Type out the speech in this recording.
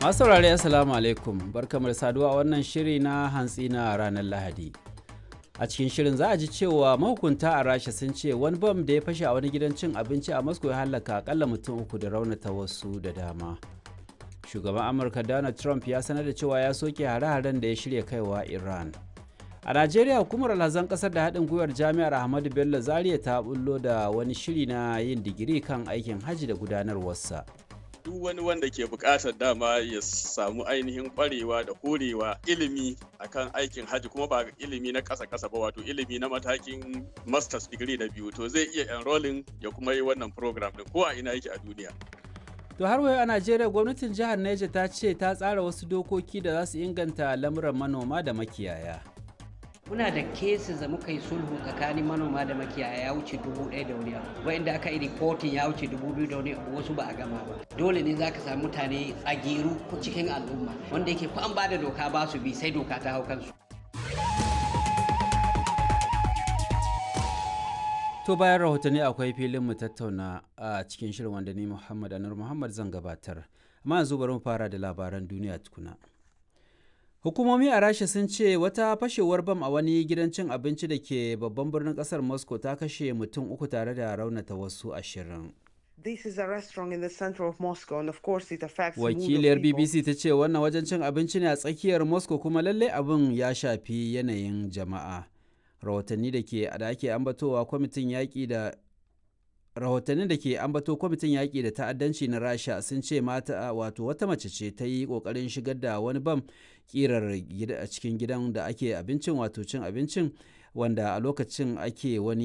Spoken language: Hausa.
Masu saurare Assalamu alaikum barkamar saduwa a wannan shiri na hantsi na ranar Lahadi. A cikin shirin za a ji cewa mahukunta a Rasha sun ce wani bam da ya fashe a wani gidan cin abinci a Moscow ya halaka akalla mutum uku da raunata wasu da dama. Shugaban Amurka Donald Trump ya sanar da cewa ya soke hare-haren da ya shirya kaiwa Iran. A Najeriya hukumar alhazan kasar da haɗin gwiwar jami'ar Ahmadu Bello Zaria ta bullo da wani shiri na yin digiri kan aikin hajji da gudanarwarsa. duk wani wanda ke buƙatar dama ya samu ainihin ƙwarewa da horewa ilimi akan aikin hajji kuma ba ilimi na ƙasa ƙasa ba wato ilimi na matakin masters degree na biyu to zai iya enrolling ya kuma yi wannan program din ko a ina yake a duniya To har wayo a Najeriya gwamnatin jihar Neja ta ce ta tsara wasu dokoki da za su inganta lamuran manoma da makiyaya. muna da cases da muka yi sulhu tsakanin manoma da makiyaya ya wuce dubu ɗaya da wani abu wa'inda aka yi reporting ya wuce dubu biyu da wani abu wasu ba a gama ba dole ne za ka samu mutane tsagiru ko cikin al'umma wanda yake ko an ba da doka ba su bi sai doka ta hau kansu To bayan rahotanni akwai filin mu tattauna a cikin shirin wanda ni Muhammad Anur Muhammad zan gabatar. Amma yanzu bari mu fara da labaran duniya tukuna. Hukumomi a Rasha sun ce wata fashewar bam a wani gidan cin abinci da ke babban birnin kasar Moscow ta kashe mutum uku tare da raunata wasu ashirin. This is a restaurant in the center of Moscow and of course it affects the mood of Wakiliyar people. BBC ta ce wannan wajen cin abinci ne a tsakiyar Moscow kuma lallai abin ya shafi yanayin jama'a. Rahotanni da ke da ake ambatowa kwamitin yaƙi da rahotannin da ke ambato kwamitin yaƙi da ta'addanci na rasha sun ce mata wato wata mace ce ta yi ƙoƙarin shigar da wani bam ƙirar a cikin gidan da ake abincin wato cin abincin wanda a lokacin ake wani